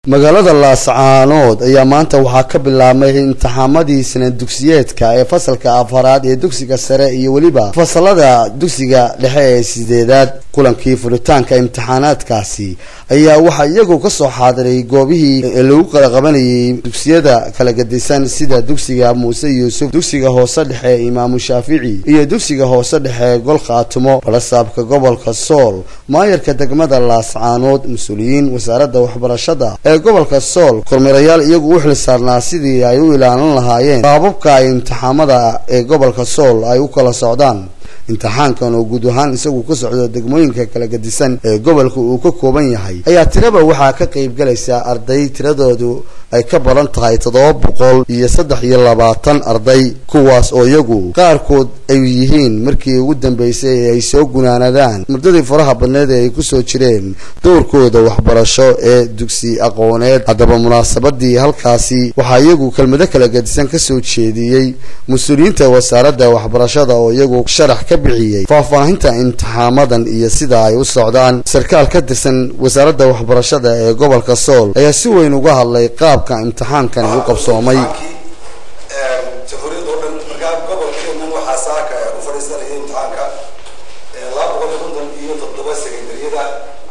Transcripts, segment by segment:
magaalada laascaanood ayaa maanta waxaa ka bilaabmay imtixaamadii sana dugsiyeedka ee fasalka afaraad ee dugsiga sare iyo weliba fasalada dugsiga dhexe ee sideedaad kulankii furitaanka imtixaanaadkaasi ayaa waxaa iyagu kasoo xaadiray goobihii lagu kala qabanayay dugsiyada kala gadisan sida dugsiga muuse yuusuf dugsiga hoose dhexe imaamu shaafici iyo dugsiga hoose dhexe gol khaatumo balasaabka gobolka sool maayarka degmada laascaanood mas-uuliyiin wasaaradda waxbarashada ee gobolka sool kormeerayaal iyagu u xil saarnaa sidii ay u ilaalin lahaayeen qaababka ay imtixaamada ee gobolka sool ay u kala socdaan imtixaankan oo guud ahaan isagu ka socdo degmooyinka kala gadisan ee gobolka uu ka kooban yahay ayaa tiraba waxaa ka qayb galaysa arday tiradoodu ay ka badan tahay toddoba boqol iyo saddex iyo labaatan arday kuwaas oo iyagu qaarkood ay yihiin markii ugu dambeysay ee ay soo gunaanadaan muddadii faraha badneed ee ay kusoo jireen dowrkooda waxbarasho ee dugsi aqooneed haddaba munaasabadii halkaasi waxaa iyagu kelmado kala gadisan kasoo jeediyey mas-uuliyiinta wasaaradda waxbarashada oo iyagu sharax ka bixiyey faahfaahinta imtixaamadan iyo sida ay u socdaan sarkaal ka tirsan wasaaradda waxbarashada ee gobolka sool ayaa si weyn uga hadlay qaabka imtixaankan u qabsoomay jamhuuriyadda oo dhan markaa gobolkeennan waxaa saaka u fadhiisanaya imtixaanka laba boqol iyo konton iyo toddoba sekendariyada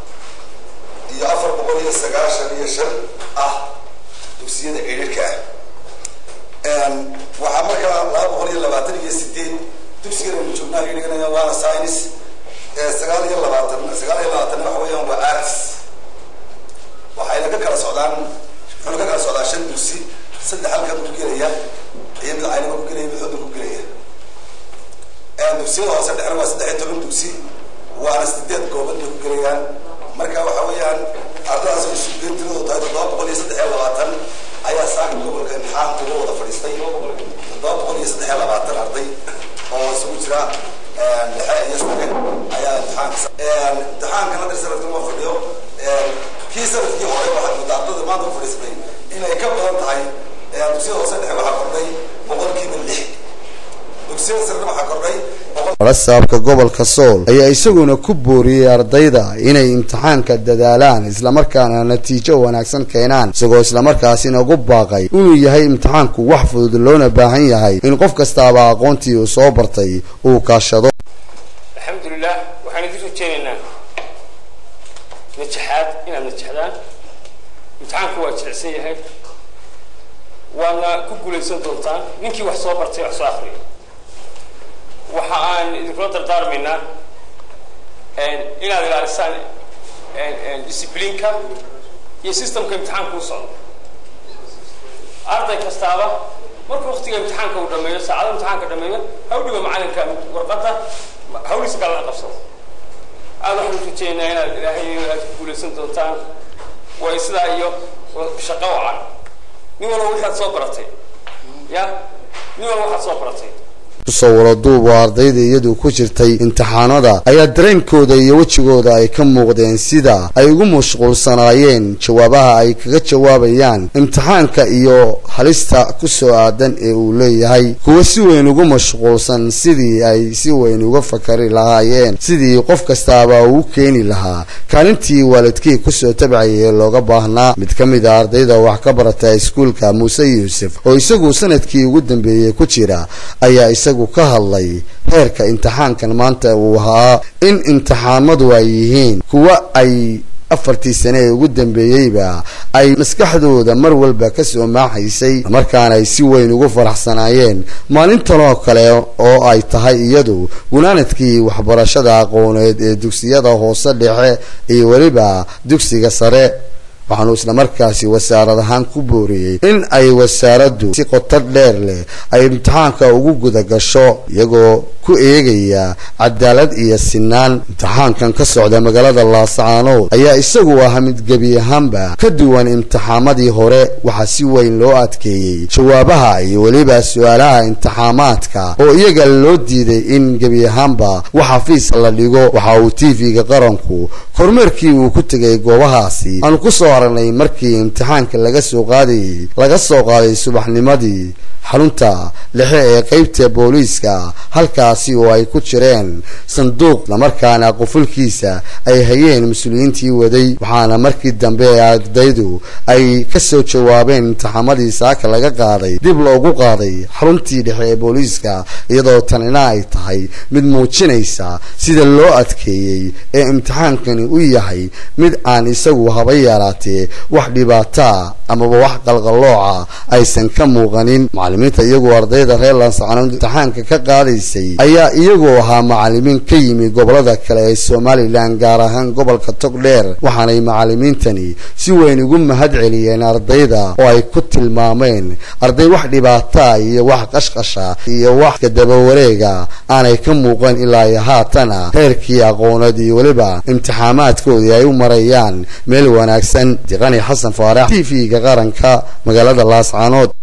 iyo afar boqol iyo sagaashan iyo shan ah dugsiyada cidhirhka ah waxaa markaa laba boqol iyo labaatan iyo sideed dugsigan aynu joognaa ay dhiganayaan waana science sagaal iyo labaatan sagaal iyo labaatanna waxa weeyaan waa arts waxayna ka kala socdaan wuxuuna ka kala socdaa shan dugsi saddex halkan ku gelaya iyo mid caynaba ku gelaya mid xudun ku gelaya dugsiyada hoose dhexna waa saddex iyo toban dugsi waana sideed goobad bay ku gelayaan marka waxa weeyaan ardadaas oo isugeyn tiradoodu tahay toddoba boqol iyo saddex iyo labaatan ayaa saaka gobolka imtixaanka uga wada fadhiistay toddoba boqol iyo saddex iyo labaatan arday oo isugu jira dhexe iyo sare ayaa imtixaanka imtixaankan hadda sanadkan waa fadhiyo kii sanadkii hore waxaad moodaa ardada maanta u fadhiisatay inay ka badan tahay dugsiyada hoose dhexe waxaa kordhay boqolkiiba lix dugsiyada sarena waxaa kordhay balasaabka gobolka sool ayaa isaguna ku booriyey ardayda inay imtixaanka dadaalaan islamarkaana natiijo wanaagsan keenaan isagoo islamarkaasina ugu baaqay inuu yahay imtixaanku wax fudud loona baahan yahay in qof kastaaba aqoontii uu soo bartay uu kaashado alxamdulilah waxaan idin rajeynaynaa najaxaad inaad najaxdaan imtixaanku waa jilicsan yahay waadna ku guulaysan doontaan ninkii wax soo bartay wax soo akriyo waxa aan idinkula dardaarmaynaa inaad ilaalisaan disciplineka iyo systemka imtixaanka u socdo arday kastaaba markuu waktiga imtixaanka uu dhameeyo saacada imtixaanka dhameeyo ha u dhigo macalinka warqadda hawliisa kalana qabsado aada waxaan rajeynaa inaad ilaahay aad ku guulaysan doontaan way sidaa iyo shaqo wacan nin walba waxaad soo baratay ya nin walba waxaad soo baratay kusawiro duub oo ardayda iyadu ku jirtay imtixaanada ayaa dareenkooda iyo wejigooda ay ka muuqdeen sida ay ugu mashquulsanaayeen jawaabaha ay kaga jawaabayaan imtixaanka iyo halista ku soo aadan ee uu leeyahay kuwa si weyn ugu mashquulsan sidii ay si weyn uga fakari lahaayeen sidii qof kastaaba uu keeni lahaa kaalintii waalidkii kusoo tabcayay ee looga baahnaa mid ka mid a ardayda wax ka barata iskuulka muuse yuusuf oo isagu sanadkii ugu dambeeyey ku jira ayaa isagu ka hadlay heerka imtixaankan maanta uu ahaa in imtixaamadu ay yihiin kuwa ay afartii sane ee ugu dambeeyeyba ay maskaxdooda mar walba kasoo maaxaysay markaana ay si weyn ugu faraxsanaayeen maalintanoo kale oo ay tahay iyadu gunaanadkii waxbarashada aqooneed ee dugsiyada hoose dhexe iyo weliba dugsiga sare waxaanu islamarkaasi wasaarad ahaan ku booriyey in ay wasaaraddu si qotar dheer leh ay imtixaanka ugu guda gasho iyagoo ku eegaya cadaalad iyo sinaan imtixaankan ka socda magaalada laascaanood ayaa isagu ah mid gebi ahaanba ka duwan imtixaamadii hore waxaa si weyn loo adkeeyey jawaabaha iyo weliba su-aalaha imtixaamaadka oo iyaga loo diiday in gebi ahaanba wax xafiis la dhigo waxa uu t v-ga qaranku kormeerkii uu ku tegay goobahaasi aanu kusoo aragnay markii imtixaanka laga soo qaadayay laga soo qaaday subaxnimadii xarunta dhexe ee qeybta booliiska halkaasi oo ay ku jireen sanduuq islamarkaana qufulkiisa ay hayeen mas-uuliyiintii waday waxaana markii dambe ee ardaydu ay kasoo jawaabeen imtixaamadii saaka laga qaaday dib loogu qaaday xaruntii dhexe ee booliiska iyadoo tanina ay tahay mid muujinaysa sida loo adkeeyey ee imtixaankani u yahay mid aan isagu haba yaraatee wax dhibaataa amaba wax qalqallooca aysan ka muuqanin macalimiinta iyagoo ardayda reer lansacanood imtixaanka ka qaadaysay ayaa iyagoo ahaa macalimiin ka yimi gobolada kale ee somalilan gaar ahaan gobolka togdheer waxaanay macalimiintani si weyn ugu mahad celiyeen ardayda oo ay ku tilmaameen arday wax dhibaataa iyo wax qashqasha iyo wax kadabawareega aanay ka muuqan ilaa iyo haatana heerkii aqooneed iyo weliba imtixaamaadkoodii ay u marayaan meel wanaagsan diqani xasan faarax t v-ga qaranka magaalada laascaanood